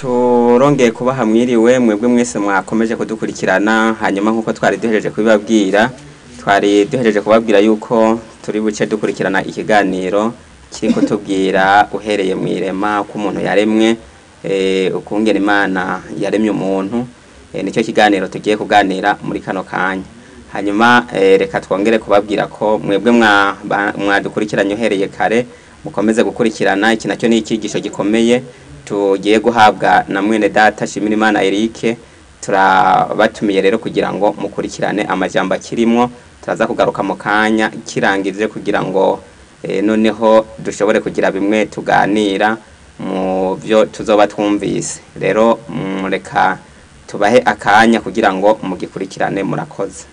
murongeye kuba hamwiriwe mwebwe mwese mwakomeje kudukurikirana hanyuma nk'uko twari duhereje kubibabwira twari duhereje kubabwira yuko turi buce dukurikirana ikiganiro kiri kutubwira uhereye mu irema uko umuntu yaremwe eh, ukungena imana yaremye umuntu eh, nicyo kiganiro tugiye kuganira muri kano kanya hanyuma eh, reka twongere kubabwira ko mwebwe mwa- ba- mwadukurikiranye uhereye kare mukomeze gukurikirana iki nacyo ni icyigisho gikomeye tugiye guhabwa na mwene data shimira imana erike turabatumiye rero kugira ngo mukurikirane amajambo akirimo turaza kugaruka mu kanya kirangije kugira ngo eh, noneho dushobore kugira bimwe tuganira mu byo tuzoba twumvise rero mm, reka tubahe akanya kugira ngo mugikurikirane murakoze